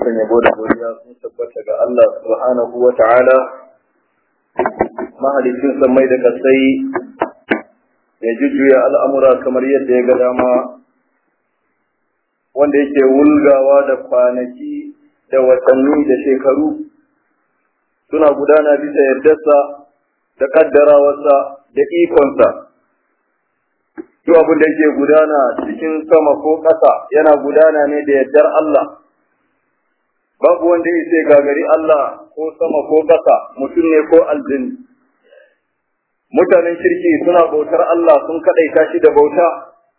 dukkan yabo da godiya sun tabbata ga Allah subhanahu wa ta'ala mahalicin sammai da kasai ya jujjuya al'amura kamar yadda ya ga dama wanda yake wulgawa da kwanaki da watanni da shekaru suna gudana bisa yardarsa da kaddarawarsa da ikonsa duk abin da yake gudana cikin sama ko ƙasa yana gudana ne da yardar Allah babu wanda ya ce gagari Allah ko sama ko ƙasa mutum ne ko aljini mutanen kirki suna bautar Allah sun kaɗaita shi da bauta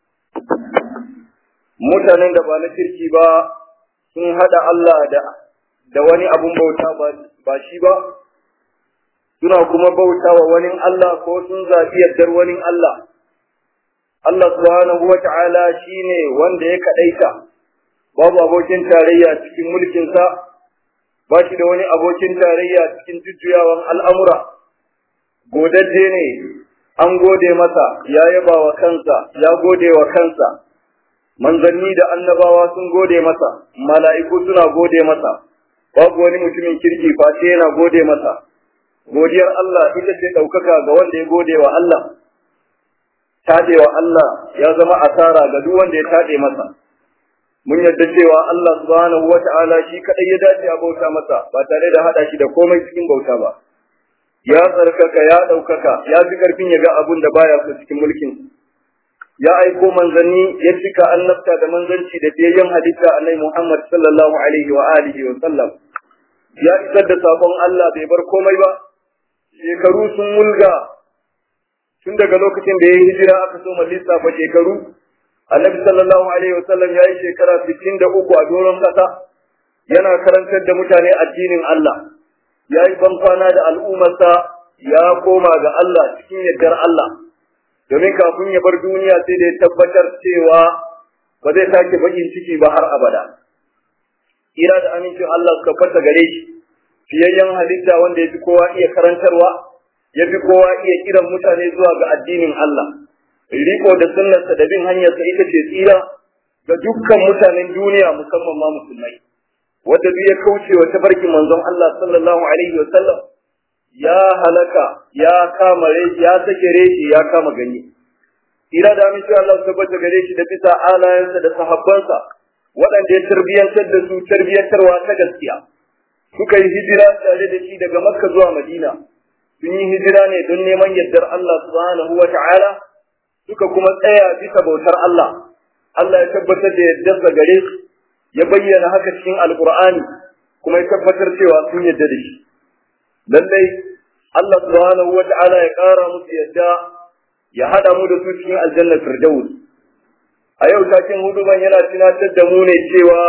mutanen da ba na kirki ba sun haɗa Allah da da wani abun bauta ba shi ba suna kuma bauta wa wani Allah ko sun zaɓi yardar wani Allah Allah subhanahu wa ta'ala shi ne wanda ya kaɗaita, babu abokin tarayya cikin mulkinsa, ba shi da wani abokin tarayya cikin jujjuyawan al'amura, godajje ne, an gode masa, ya yaba wa kansa, ya gode wa kansa, manzanni da annabawa sun gode masa, mala'iku suna gode masa, babu wani mutumin kirki face yana gode masa, godiyar Allah ita ce ɗaukaka ga wanda ya gode wa Allah. tadewa Allah ya zama asara ga duk wanda ya tade masa mun yarda cewa Allah subhanahu wata'ala shi kadai ya dace a bauta masa ba tare da hada shi da komai cikin bauta ba ya tsarkaka ya daukaka ya fi karfin ya ga abun da baya so cikin mulkin ya aiko manzanni ya cika annabta da manzanci da biyayyen halitta annabi Muhammad sallallahu alaihi wa alihi wa sallam ya isar da sakon Allah bai bar komai ba shekaru sun mulga tun daga lokacin da ya yi hijira aka so lissafa shekaru annabi sallallahu alaihi wasallam ya yi shekara sittin da uku a doron ƙasa yana karantar da mutane addinin Allah ya yi bankwana da al'ummarsa ya koma ga Allah cikin yardar Allah domin kafin ya bar duniya sai da ya tabbatar cewa ba zai sake bakin ciki ba har abada ira da amincin Allah suka fata gare shi fiyayyen halitta wanda ya fi kowa iya karantarwa ya fi kowa iya kiran mutane zuwa ga addinin Allah. Riko da sunnarsa da bin hanyarsa ita ce tsira ga dukkan mutanen duniya musamman ma musulmai. Wanda duk ya kauce wa tabarkin manzon Allah sallallahu alaihi wa sallam ya halaka ya kama ya sake reshi ya kama ganye. Tsira da aminci Allah su tabbata gare shi da bisa alayensa da sahabbansa waɗanda ya tarbiyyantar da su tarbiyyantarwa ta gaskiya. Suka yi hijira tare da shi daga Makka zuwa Madina. sun yi hijira ne don neman yardar Allah subhanahu wa ta'ala suka kuma tsaya bisa bautar Allah. Allah ya tabbatar da yardarsa gare su, ya bayyana haka cikin Alƙur'ani kuma ya tabbatar cewa sun yarda da shi. Lallai Allah subhanahu wa ta'ala ya ƙara musu yadda ya haɗa mu da su cikin aljannar Firdaus. A yau takin huduban yana tunatar da mu ne cewa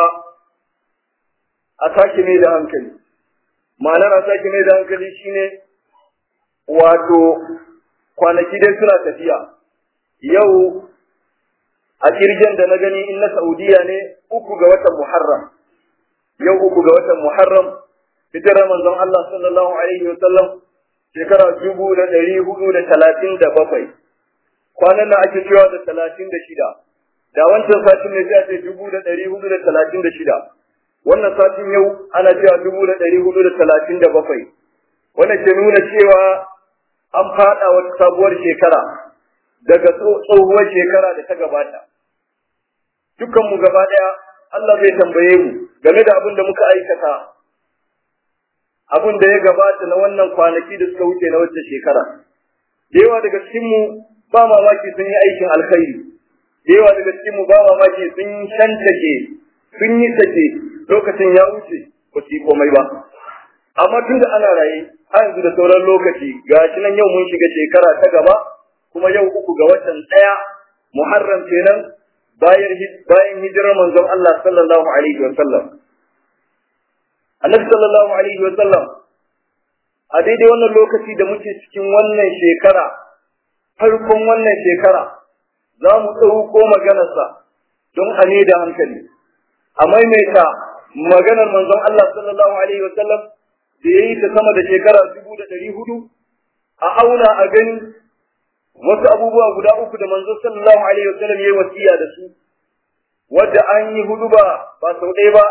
a sake mai da hankali. Ma'anar a sake mai da hankali shine wato kwanaki dai suna tafiya yau a kirgin da na gani in na saudiya ne uku ga watan muharram yau uku ga watan muharram hijirar manzon Allah sallallahu alaihi wa sallam shekara dubu da ɗari hudu da talatin da bakwai kwanan nan ake cewa da talatin da shida da wancan satin ne sai a ce dubu da ɗari hudu da talatin da shida wannan satin yau ana cewa dubu da ɗari hudu da talatin da bakwai wannan ke nuna cewa an faɗa wata sabuwar shekara daga tsohuwar shekara da ta gabata. Dukanmu gaba ɗaya Allah zai tambaye mu game da abin da muka aikata, abin da ya gabata na wannan kwanaki da suka wuce na wacce shekara. Da yawa daga cikinmu ba mamaki sun yi aikin alkhairi, da yawa daga cikinmu ba mamaki sun shantake, sun yi sake lokacin ya wuce ba su yi komai ba. Amma tun da ana raye, har yanzu da sauran lokaci ga shi nan yau mun shiga shekara ta gaba kuma yau uku ga watan ɗaya Muharram kenan bayan bayan hijirar manzon Allah sallallahu alaihi wa sallam Annabi sallallahu alaihi wa sallam a daidai wannan lokaci da muke cikin wannan shekara farkon wannan shekara za mu ɗauko maganarsa don a ne da hankali a maimaita maganar manzon Allah sallallahu alaihi wa sallam da ya yi ta sama da shekara dubu da ɗari hudu a auna a gani wasu abubuwa guda uku da manzo sallallahu alaihi wa sallam yayi wasiya da su wadda an yi hudu ba ba sau ɗaya ba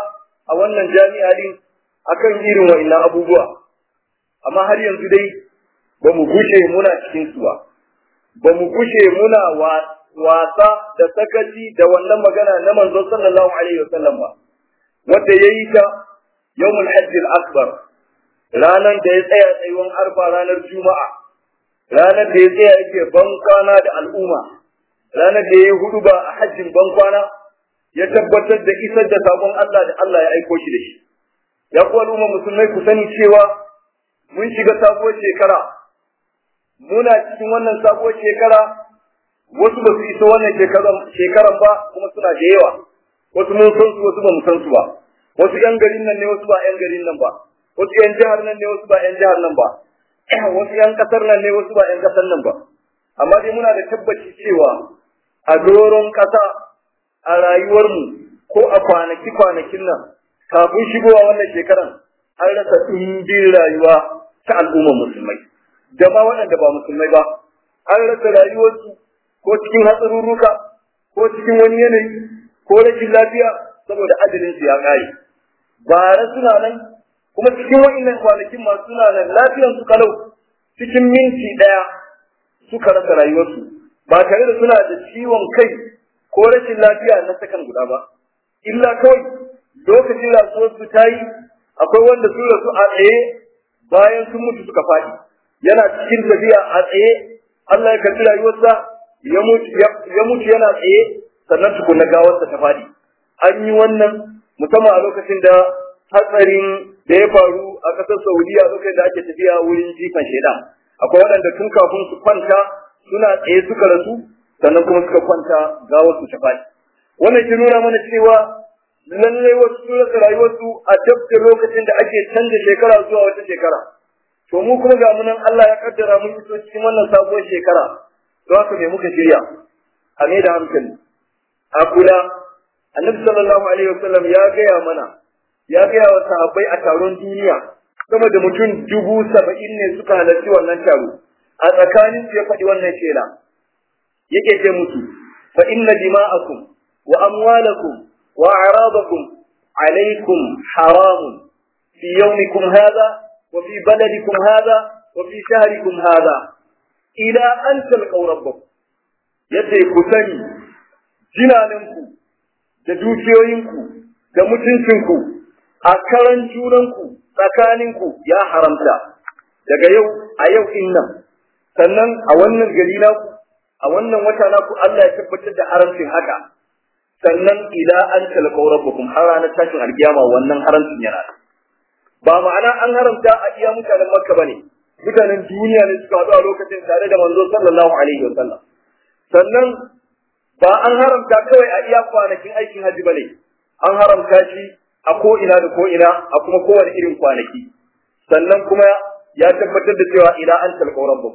a wannan jami'a din akan irin wa'annan abubuwa amma har yanzu dai ba mu gushe muna cikin su ba ba mu gushe muna wasa da sakaci da wannan magana na manzon sallallahu alaihi wasallam ba wanda yayi ta yawmul hajj al-akbar ranar da ya tsaya tsayuwan arfa ranar juma'a ranar da ya tsaya yake bankwana da al'umma ranar da ya hudu ba a hajjin bankwana ya tabbatar da isar da sabon Allah da Allah ya aiko shi da shi ya ku al'umma musulmai ku sani cewa mun shiga sabuwar shekara muna cikin wannan sabuwar shekara wasu ba su isa wannan shekaran ba kuma suna da yawa wasu mun san su wasu ba mu san su ba wasu yan garin nan ne wasu ba yan garin nan ba wasu yan jihar nan ne wasu ba yan jihar nan ba wasu yan kasar nan ne wasu ba yan kasar nan ba amma dai muna da tabbaci cewa a doron kasa a rayuwarmu ko a kwanaki kwanakin nan kafin shigowa wannan shekaran an rasa ɗumbin rayuwa ta al'ummar musulmai da ma waɗanda ba musulmai ba an rasa rayuwarsu ko cikin hatsarurruka ko cikin wani yanayi ko rashin lafiya saboda ajalin su ya ƙare bara suna nan kuma cikin wa'innan kwanakin masu suna nan lafiyan su kalau cikin minti ɗaya suka rasa rayuwarsu ba tare da suna da ciwon kai ko rashin lafiya na sakan guda ba illa kawai lokacin rasuwarsu ta yi akwai wanda sun rasu a tsaye bayan sun mutu suka faɗi yana cikin tafiya a tsaye Allah ya karɓi rayuwarsa ya mutu yana tsaye sannan tukunna gawarsa ta faɗi an yi wannan musamman a lokacin da hatsarin da ya faru a ƙasar Saudiya lokacin da ake tafiya wurin jifan shaidan akwai waɗanda tun kafin su kwanta suna tsaye suka rasu sannan kuma suka kwanta gawarsu ta faɗi wannan ke nuna mana cewa lallai wasu sun rasa rayuwarsu a dab da lokacin da ake canza shekara zuwa wata shekara to mu kuma ga munan Allah ya kaddara mun iso cikin wannan sabuwar shekara don haka me muka shirya a me da hankali a kula annabi sallallahu alaihi wasallam ya gaya mana ya gaya wa sahabbai a taron duniya sama da mutum dubu saba'in ne suka halarci wannan taro a tsakanin su ya faɗi wannan shela yake ce musu fa inna dima'akum wa amwalakum wa a'radakum alaikum haramun fi yawmikum hadha wa fi baladikum hadha wa fi shahrikum hadha ila an talqaw rabbakum yace ku sani jinaninku da dukiyoyinku da mutuncinku a karan junanku tsakaninku ya haramta daga yau a yau din nan sannan a wannan gari naku a wannan wata naku Allah ya tabbatar da haramcin haka sannan ila an talqaw rabbakum har ranar tashin alkiyama wannan haramcin yana ba ma'ana an haramta a iya mutanen Makka bane mutanen duniya ne suka haɗu a lokacin tare da manzo sallallahu alaihi wasallam sannan ba an haramta kawai a iya kwanakin aikin haji bane an haramta shi a ko ina da ko ina a kuma kowane irin kwanaki sannan kuma ya tabbatar da cewa ila an talqaw rabbukum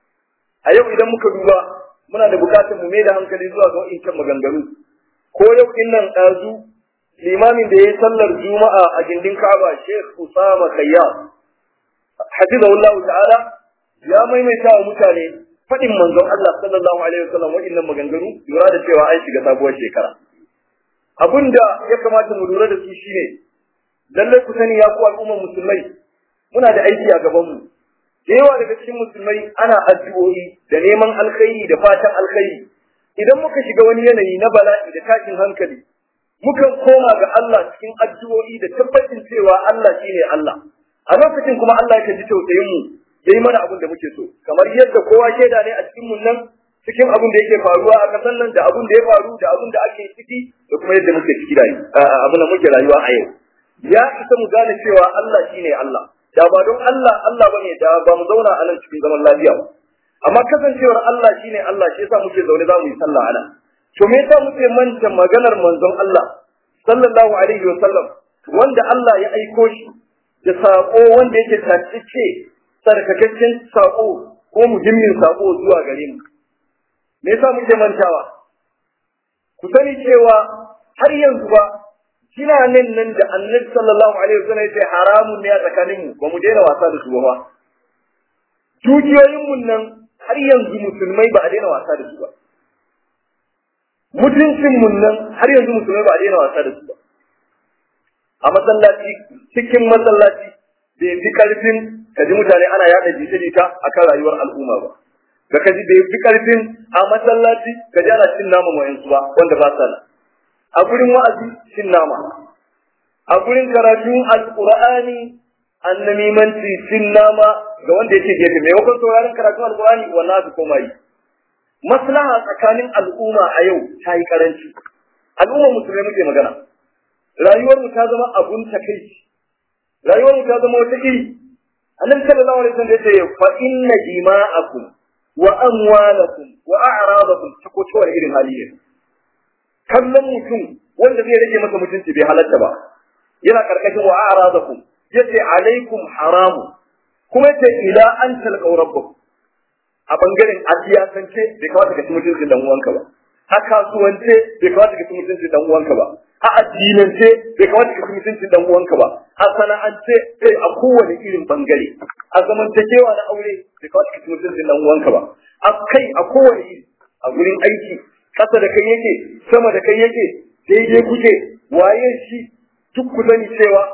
a yau idan muka duba muna da bukatar mu mai da hankali zuwa ga wa'incan maganganu ko yau din nan ɗazu limamin da ya yi sallar juma'a a gindin Ka'aba Sheikh Usama Khayyam hafizahullahu ta'ala ya maimaita wa mutane faɗin manzon Allah sallallahu alaihi wasallam wa'innan maganganu lura da cewa an shiga sabuwar shekara abinda ya kamata mu lura da su shine lallai ku sani ya ku al'ummar musulmai muna da aiki a gaban mu da yawa daga cikin musulmai ana addu'o'i da neman alkhairi da fatan alkhairi idan muka shiga wani yanayi na bala'i da tashin hankali mukan koma ga Allah cikin addu'o'i da tabbacin cewa Allah shine Allah a lokacin kuma Allah ya ji tausayin mu yayi mana abin da muke so kamar yadda kowa shaida ne a cikin mun nan cikin abin da yake faruwa a kasan nan da abin da ya faru da abin da ake ciki da kuma yadda muke ciki da abin da muke rayuwa a yau ya isa mu gane cewa Allah shine Allah da ba don Allah Allah bane da ba mu zauna a nan cikin zaman lafiya ba amma kasancewar Allah shine Allah shi yasa muke zaune za mu yi sallah ana to me yasa muke manta maganar manzon Allah sallallahu alaihi wa sallam wanda Allah ya aiko shi da sako wanda yake tace sarkakakken sako ko muhimmin sako zuwa gare mu me yasa muke mantawa ku sani cewa har yanzu ba kina nan nan da annabi sallallahu alaihi wasallam yace haramun ne a tsakanin mu ba mu daina wasa da su ba dukiyoyin mun nan har yanzu musulmai ba a daina wasa da su ba mutuncin mun nan har yanzu musulmai ba a daina wasa da su ba a masallaci cikin masallaci bai fi karfin ka ji mutane ana yada jita-jita akan rayuwar al'umma ba da ka ji bai fi karfin a masallaci ka ji ana cin nama wayansu ba wanda ba sa a gurin wa'azi cin nama a gurin karatun alqur'ani annamimanci cin nama ga wanda yake gefe mai wakon sauraron karatun alqur'ani wannan su koma yi maslaha tsakanin al'umma a yau ta yi karanci al'umma musulmai muke magana rayuwar mu ta zama abun takaici rayuwar mu ta zama wata iri annabi sallallahu alaihi wasallam yace fa inna dima'akum wa amwalakum wa a'radakum ta ko ta irin hali ne kallon mutum wanda zai rage masa mutunci bai halatta ba yana karkashin wa a'radakum yace alaikum haramu kuma yace ila an talqaw rabbakum a bangaren a siyasance bai kamata ka ci mutuncin dan uwanka ba a kasuwance bai kamata ka ci mutuncin dan uwanka ba a addinance bai kamata ka ci mutuncin dan uwanka ba a sana'ance sai a kowane irin bangare a zamantakewa na aure bai kamata ka ci mutuncin dan uwanka ba a kai a kowane iri a gurin aiki kasa da kai yake sama da kai yake daidai kuke waye shi duk ku sani cewa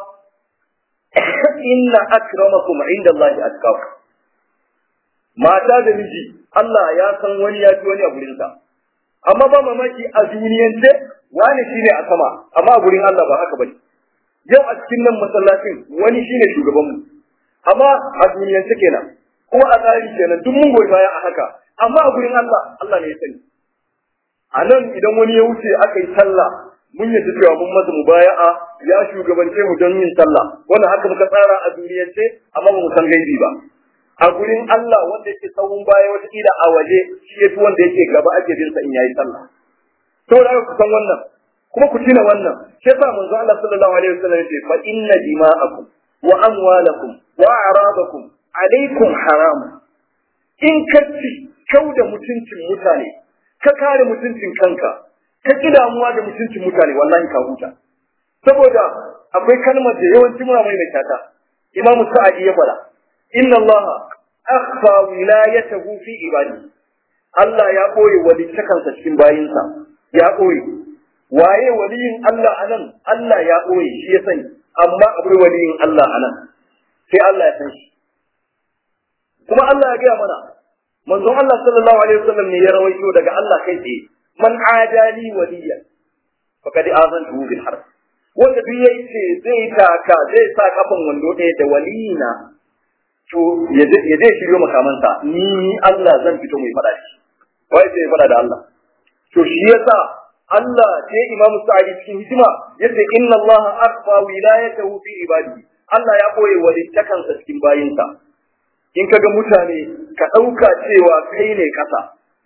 inna akramakum inda Allah atqakum mata da miji Allah ya san wani ya fi wani a gurinsa amma ba mamaki a duniyance wani shine a sama amma a gurin Allah ba haka bane yau a cikin nan masallacin wani shine shugabanmu amma a duniyance kenan kuma a tsari kenan duk mun goyi baya a haka amma a gurin Allah Allah ne ya sani a nan idan wani ya wuce aka yi sallah mun yadda cewa mun masa mubaya'a ya shugabance mu don yin sallah wannan haka muka tsara a duniyance amma ba mu san gaibi ba a gurin Allah wanda yake tsawon baya wata kila a waje shi yafi wanda yake gaba ake bin sa in yayi sallah to da ku san wannan kuma ku tuna wannan shi yasa manzo Allah sallallahu alaihi wasallam yace fa inna dima'akum wa amwalakum wa a'radakum alaikum haram in ka ci kau da mutuncin mutane ka kare mutuncin kanka ka ki damuwa da mutuncin mutane wallahi ka huta saboda akwai kalmar da yawanci muna mai mai tata imamu sa'adi ya fara inna Allah akhfa wilayatahu fi ibadi Allah ya koyi walittakansa cikin bayinsa ya koyi waye waliyin Allah anan Allah ya koyi shi ya sani amma akwai waliyin Allah anan sai Allah ya san shi kuma Allah ya gaya mana manzon Allah sallallahu alaihi wasallam ne ya rawaito daga Allah kai tsaye man adali waliya faqad azantu bil harb wanda duk yayi ce zai taka zai sa kafan wando ɗaya da waliyina to ya zai shiryo makamansa ni Allah zan fito mai faɗa shi wai sai faɗa da Allah to shi yasa Allah sai Imam Sa'idi cikin hikima yace inna Allah akhfa wilayatahu fi ibadihi Allah ya koye walittakansa cikin bayinsa in kaga mutane ka ɗauka cewa kai ne ƙasa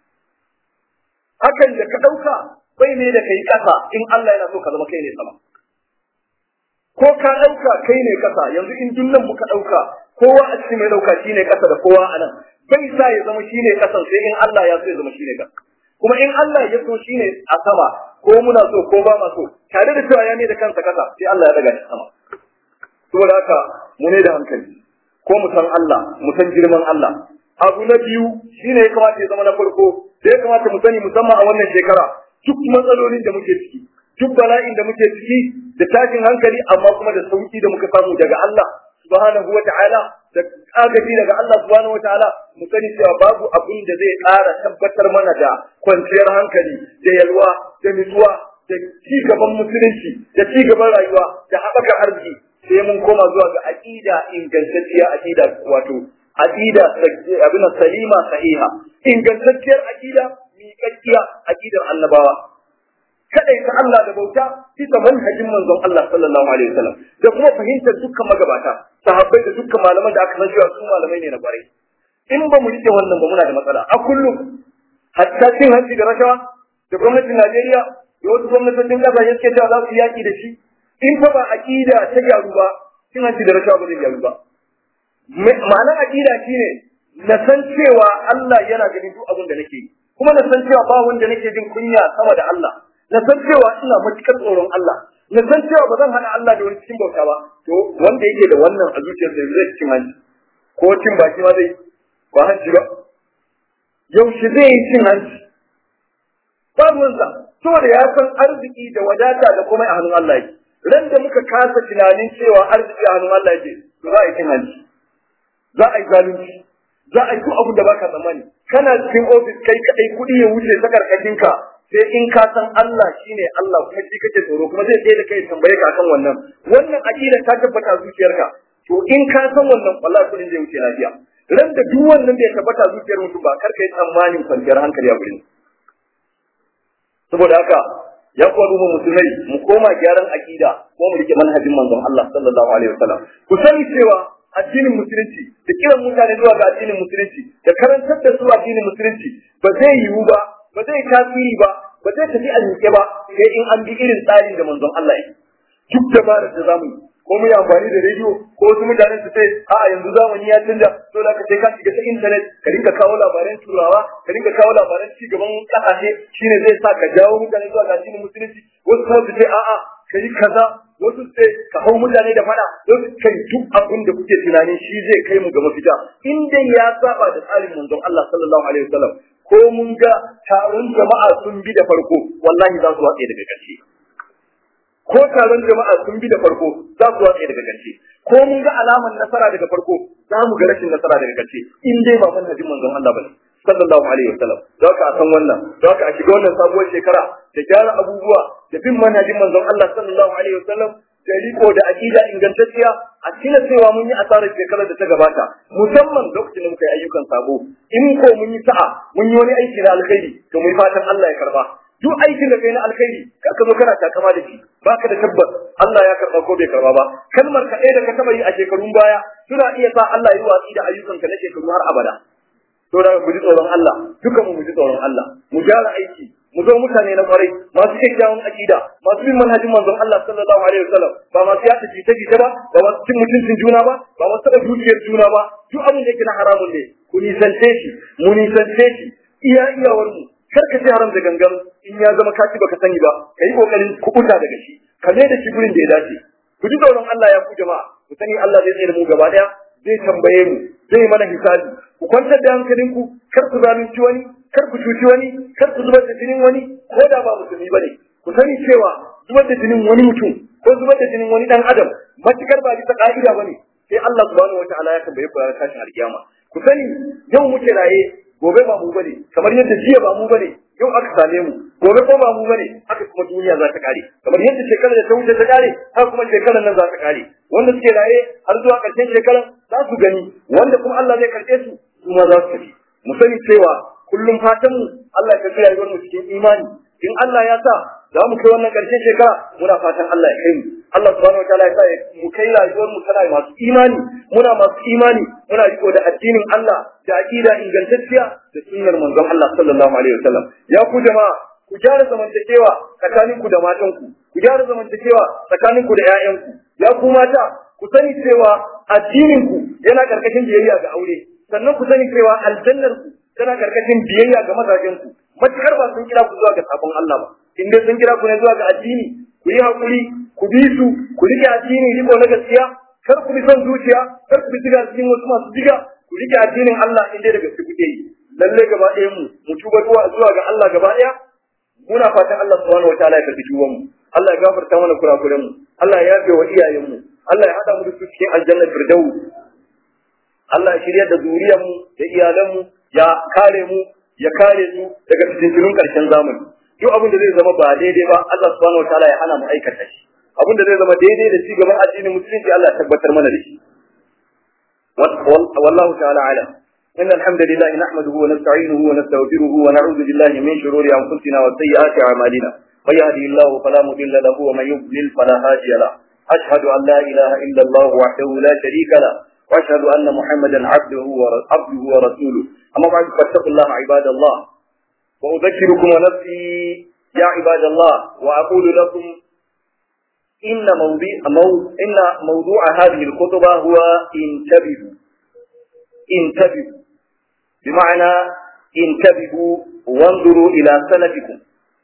hakan da ka ɗauka bai ne da kai ƙasa in Allah yana so ka zama kai ne sama ko ka ɗauka kai ne ƙasa yanzu in dunnan muka ɗauka kowa a cikin mai ɗauka shi ne ƙasa da kowa a nan bai sa ya zama shi ne ƙasan sai in Allah ya so ya zama shi ne ƙasa kuma in Allah ya so shi ne a sama ko muna so ko ba ma so tare da cewa ya ne da kansa ƙasa sai Allah ya daga shi sama saboda haka mu ne da hankali ko mu san Allah mu san girman Allah abu na biyu shine ya kamata ya zama na farko da ya kamata mu sani musamman a wannan shekara duk matsalolin da muke ciki duk bala'in da muke ciki da tashin hankali amma kuma da sauki da muka samu daga Allah subhanahu wata'ala da agaji daga Allah subhanahu wata'ala mu sani cewa babu abin da zai ƙara tabbatar mana da kwanciyar hankali da yalwa da nutsuwa da ci gaban musulunci da ci gaban rayuwa da haɓakar arziki sai mun koma zuwa ga aqida ingantacciya aqida wato aqida abin salima sahiha ingantacciyar aqida miƙaƙƙiya aqidar annabawa kadai ta Allah da bauta bisa manhajin manzon Allah sallallahu alaihi wasallam da kuma fahimtar dukkan magabata sahabbai da dukkan malaman da aka san cewa su malamai ne na kwarai in ba mu rike wannan ba muna da matsala a kullum hatta cin hanci da rashawa da gwamnatin Najeriya da wasu gwamnatocin kasashe suke cewa za su yaki da shi in fa ba aqida ta gyaru ba cin hanci da rashawa ba zai gyaru ba ma'anar aqida shine na san cewa Allah yana ganin duk abin da nake yi kuma na san cewa ba wanda nake jin kunya sama da Allah na san cewa ina matukar tsoron Allah na san cewa ba zan hana Allah da wani cikin bauta ba to wanda yake da wannan a zuciyarsa zai cin hanci ko cin baki ma zai ba hanci ba yaushe zai yi cin hanci ba ruwansa saboda ya san arziki da wadata da komai a hannun Allah yake ran da muka kasa tunanin cewa arziki a hannun Allah yake to za a yi cin hanci za a yi zalunci za a yi duk abin da baka tsammani kana cikin ofis kai kadai kuɗi ya wuce ta karkashin ka sai in ka san Allah shine Allah kuma shi kake tsoro kuma zai tsaye da kai tambaye ka akan wannan wannan aqida ta tabbata zuciyarka to in ka san wannan wallahi kuɗin zai wuce lafiya ran da duk wannan bai tabbata zuciyar mutum ba kar ka yi tsammanin kwanciyar hankali a gurin saboda haka ya kuwa duba musulmai mu koma gyaran aqida ko mu rike manhajin manzon Allah sallallahu alaihi wasallam ku sani cewa addinin musulunci da kiran mutane zuwa ga addinin musulunci da karantar da su addinin musulunci ba zai yiwu ba ba zai tasiri ba ba zai tafi a miƙe ba sai in an bi irin tsarin da manzon Allah ya duk dabarar da zamu yi ko mu yi amfani da rediyo ko wasu mutanen su ce a yanzu zamani ya canja to da ka sai ka shiga ta internet ka dinga kawo labaran turawa ka dinga kawo labaran ci gaban kasashe shine zai sa ka jawo mutane zuwa ga addinin musulunci wasu kuma su ce a'a ka yi kaza wasu ce ka hau mutane da fada wasu kai duk abin da kuke tunanin shi zai kai mu ga mafita in dai ya saba da tsarin manzon Allah sallallahu alaihi wasallam ko mun ga taron jama'a sun bi da farko wallahi za su watse daga ƙarshe ko taron jama'a sun bi da farko za su watse daga ƙarshe ko mun ga alaman nasara daga farko za mu ga rashin nasara daga ƙarshe in dai ba manhajin manzon Allah bane sallallahu alaihi wasallam da haka a san wannan da haka a shiga wannan sabuwar shekara da gyara abubuwa da bin manhajin manzon Allah sallallahu alaihi wasallam da riko da aqida ingantacciya a cina cewa mun yi asarar shekarar da ta gabata musamman lokacin da muka yi ayyukan sabo in ko mun yi sa'a mun yi wani aiki na alkhairi to mu fatan Allah ya karba duk aikin da kai na alkhairi ka ka zo kana takama da shi baka da tabbas Allah ya karba ko bai karba ba kalmar ka da ka taba yi a shekarun baya suna iya sa Allah ya yi watsi da ayyukanka na shekaru har abada to da mu ji tsoron Allah dukan mu mu ji tsoron Allah mu gyara aiki mu zo mutane na kwarai masu kyakkyawan akida masu bin manhajin manzon Allah sallallahu alaihi wasallam ba masu yata jita jita ba ba masu cin mutuncin juna ba ba masu taɓa dukiyar juna ba duk abin da yake na haramun ne ku nisance shi mu nisance shi iya iyawar mu kar ka ci haram da gangan in ya zama kaci baka sani ba ka yi kokarin kubuta daga shi ka mai da shi gurin da ya dace ku ji tsoron Allah ya ku jama'a ku sani Allah zai tsaye da mu gaba daya zai tambaye mu zai mana hisabi ku kwantar da hankalinku kar ku zalunci wani kar ku cuci wani kar ku zubar da jinin wani ko da ba musulmi bane ku sani cewa zubar da jinin wani mutum ko zubar da jinin wani dan adam matukar ba bisa ka'ida bane sai Allah subhanahu wataala ya tambaye ku ranar tashin alkiyama ku sani yau muke raye gobe ba mu bane kamar yadda jiya ba mu bane yau aka same mu gobe ko ba mu bane haka kuma duniya za ta kare kamar yadda shekarar da ta wuce ta kare haka kuma shekarar nan za ta kare wanda suke raye har zuwa ƙarshen shekarar za su gani wanda kuma Allah zai karɓe su su ma za su tafi mu sani cewa kullum fatan mu Allah ya karɓi rayuwar mu cikin imani in Allah ya sa za mu kai wannan ƙarshen shekara muna fatan Allah ya kai mu Allah subhanahu wataala ya sa mu kai rayuwar mu tana masu imani muna masu imani muna riko da addinin Allah da aqida ingantacciya da sunnar manzon Allah sallallahu alaihi wasallam ya ku jama'a ku gyara zamantakewa tsakaninku da matanku ku gyara zamantakewa tsakaninku da 'ya'yanku ya ku mata ku sani cewa addininku yana karkashin biyayya ga aure sannan ku sani cewa aljannarku tana karkashin biyayya ga mazajenku matukar ba sun kira ku zuwa ga sabon Allah ba in dai sun kira ku ne zuwa ga addini ku yi hakuri ku bi su ku rike addini riko na gaskiya kar ku bi son zuciya kar ku bi diga cikin wasu masu diga ku rike addinin Allah in dai da gaske kuke yi lalle gaba ɗaya mu mu tuba zuwa ga Allah gaba ɗaya muna fatan Allah subhanahu wataala ya karbi tuban mu Allah ya gafarta mana kurakuren mu Allah ya yafe wa iyayen mu Allah ya hada mu da su cikin aljanna firdaus Allah ya shirya da zuriyar mu da iyalan mu ya kare mu ya kare su daga fitintunun karshen zamani duk abin da zai zama ba daidai ba Allah subhanahu wataala ya hana mu aikata shi abin da zai zama daidai da ci gaban addinin musulunci Allah ya tabbatar mana da shi wallahu ta'ala alam إن الحمد لله نحمده ونستعينه ونستغفره ونعوذ بالله من شرور أنفسنا وسيئات أعمالنا من يهدي الله فلا مضل له ومن يضلل فلا هادي له أشهد أن لا إله إلا الله وحده لا شريك له وأشهد أن محمدا عبده عبده ورسوله أما بعد فاتقوا الله عباد الله وأذكركم ونفسي يا عباد الله وأقول لكم إن موضوع مو إن موضوع هذه الخطبة هو انتبهوا انتبهوا بمعنى انتبهوا وانظروا إلى سلفكم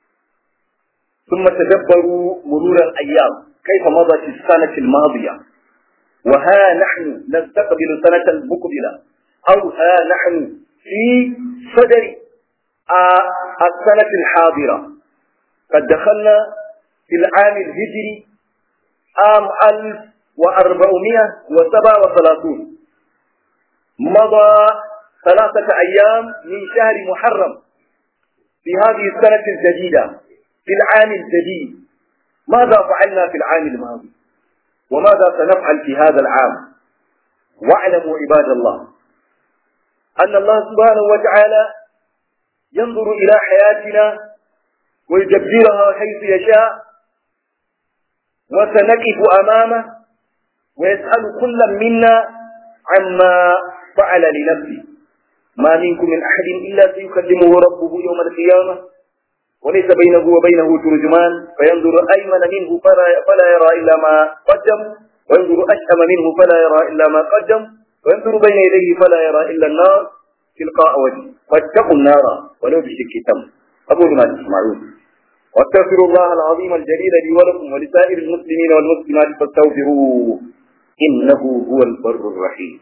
ثم تدبروا مرور الأيام كيف مضت السنة الماضية وها نحن نستقبل سنة مقبلة أو ها نحن في صدر السنة الحاضرة قد دخلنا في العام الهجري عام ألف وأربعمائة وسبعة وثلاثون مضى ثلاثة أيام من شهر محرم في هذه السنة الجديدة في العام الجديد ماذا فعلنا في العام الماضي وماذا سنفعل في هذا العام واعلموا عباد الله أن الله سبحانه وتعالى ينظر إلى حياتنا ويدبرها حيث يشاء وسنقف أمامه ويسأل كل منا عما فعل لنفسه ما منكم من أحد إلا سيكلمه ربه يوم القيامة وليس بينه وبينه ترجمان فينظر أيمن منه فلا, فلا يرى إلا ما قدم وينظر أشأم منه فلا يرى إلا ما قدم وينظر بين يديه فلا يرى إلا النار تلقاء وجهه فاتقوا النار ولو بشك تم أقول ما تسمعون واستغفروا الله العظيم الجليل لي ولكم ولسائر المسلمين والمسلمات فاستغفروه إنه هو البر الرحيم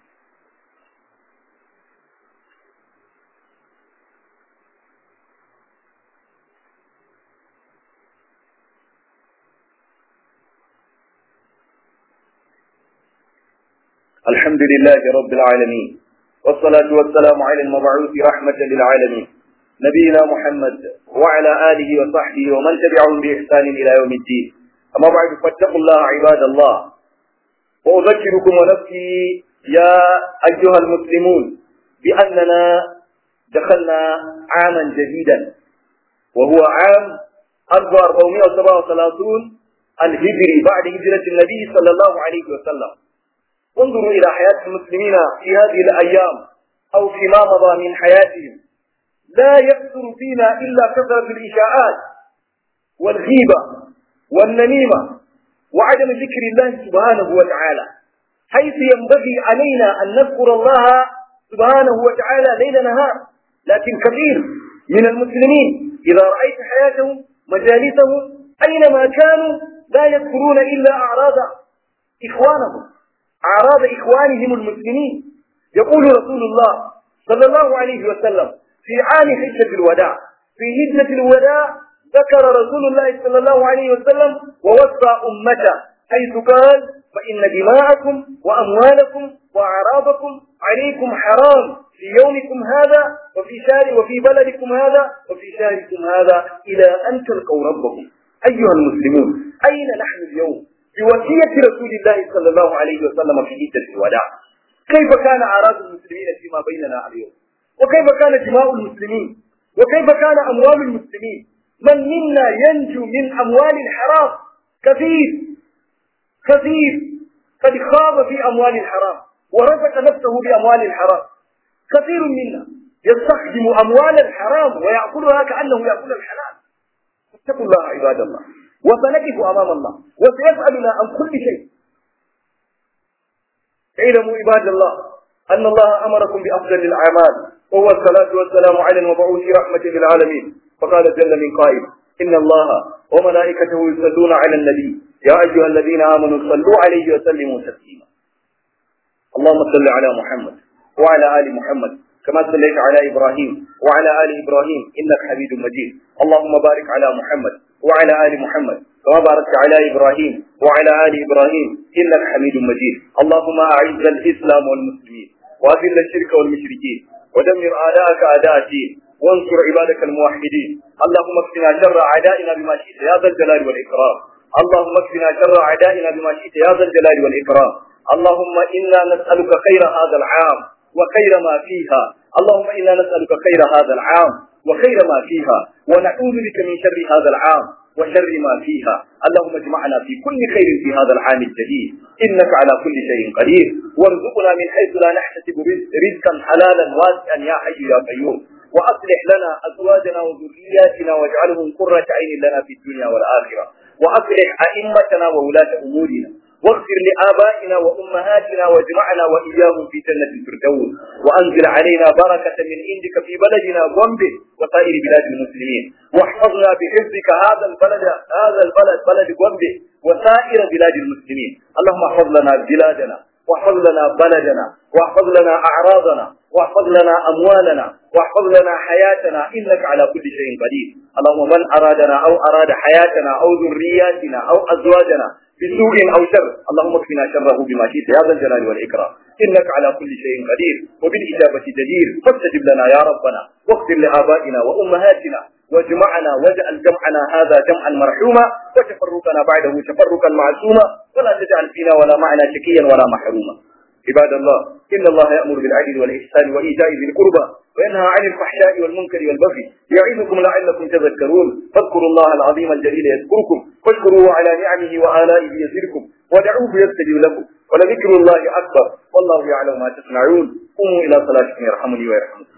الحمد لله رب العالمين والصلاة والسلام على المبعوث رحمة للعالمين نبينا محمد وعلى آله وصحبه ومن تبعهم بإحسان إلى يوم الدين أما بعد فاتقوا الله عباد الله وأذكركم ونفسي يا أيها المسلمون بأننا دخلنا عاما جديدا وهو عام 1437 الهجري بعد هجرة النبي صلى الله عليه وسلم انظروا إلى حياة المسلمين في هذه الأيام أو فيما مضى من حياتهم لا يكثر فينا إلا كثرة الإشاعات والغيبة والنميمة وعدم ذكر الله سبحانه وتعالى حيث ينبغي علينا أن نذكر الله سبحانه وتعالى ليل نهار لكن كثير من المسلمين إذا رأيت حياتهم مجالسهم أينما كانوا لا يذكرون إلا أعراض إخوانهم أعراض إخوانهم المسلمين يقول رسول الله صلى الله عليه وسلم في عام حجة الوداع في هجة الوداع ذكر رسول الله صلى الله عليه وسلم ووصى أمته حيث قال فإن دماءكم وأموالكم وأعراضكم عليكم حرام في يومكم هذا وفي شهر وفي بلدكم هذا وفي شهركم هذا إلى أن تلقوا ربكم أيها المسلمون أين نحن اليوم بوصية رسول الله صلى الله عليه وسلم في هجة الوداع كيف كان أعراض المسلمين فيما بيننا اليوم وكيف كانت دماء المسلمين وكيف كان أموال المسلمين من منا ينجو من أموال الحرام كثير كثير قد خاض في أموال الحرام ورزق نفسه بأموال الحرام كثير منا يستخدم أموال الحرام ويأكلها كأنه يأكل الحلال اتقوا الله عباد الله وسنقف أمام الله وسيسألنا عن كل شيء اعلموا عباد الله أن الله أمركم بأفضل الأعمال وهو الصلاة والسلام على المبعوث رحمة للعالمين فقال جل من قائل إن الله وملائكته يصلون على النبي يا أيها الذين آمنوا صلوا عليه وسلموا تسليما اللهم صل على محمد وعلى آل محمد كما صليت على إبراهيم وعلى آل إبراهيم إنك حميد مجيد اللهم بارك على محمد وعلى آل محمد كما باركت على إبراهيم وعلى آل إبراهيم إنك حميد مجيد اللهم أعز الإسلام والمسلمين وأذل الشرك والمشركين ودمر أعداءك أعداء الدين وانصر عبادك الموحدين اللهم اكفنا شر أعدائنا بما شئت يا ذا الجلال والإكرام اللهم اكفنا شر أعدائنا بما شئت يا ذا الجلال والإكرام اللهم إنا نسألك خير هذا العام وخير ما فيها اللهم إنا نسألك خير هذا العام وخير ما فيها ونعوذ بك من شر هذا العام وشر ما فيها اللهم اجمعنا في كل خير في هذا العام الجديد إنك على كل شيء قدير وارزقنا من حيث لا نحتسب رزقا حلالا واسعا يا حي يا قيوم وأصلح لنا أزواجنا وذرياتنا واجعلهم قرة عين لنا في الدنيا والآخرة وأصلح أئمتنا وولاة أمورنا واغفر لآبائنا وأمهاتنا واجمعنا وإياهم في جنة الفردوس وأنزل علينا بركة من عندك في بلدنا غومبي وسائر بلاد المسلمين واحفظنا بحفظك هذا البلد هذا البلد بلد غومبي وسائر بلاد المسلمين اللهم احفظ لنا بلادنا واحفظ لنا بلدنا واحفظ لنا أعراضنا واحفظ لنا أموالنا واحفظ لنا حياتنا إنك على كل شيء قدير اللهم من أرادنا أو أراد حياتنا أو ذرياتنا أو أزواجنا بسوء أو شر اللهم اكفنا شره بما شئت يا ذا الجلال والإكرام إنك على كل شيء قدير وبالإجابة جدير فاستجب لنا يا ربنا واغفر لآبائنا وأمهاتنا واجمعنا واجعل جمعنا هذا جمعا مرحوما وتفرقنا بعده تفرقا معصوما ولا تجعل فينا ولا معنا شكيا ولا محروما عباد الله إن الله يأمر بالعدل والإحسان وإيتاء ذي القربى وينهى عن الفحشاء والمنكر والبغي يعظكم لعلكم تذكرون فاذكروا الله العظيم الجليل يذكركم واشكروه على نعمه وآلائه يزدكم ودعوه يستجيب لكم ولذكر الله أكبر والله يعلم ما تصنعون قوموا إلى صلاتكم يرحمني ويرحمكم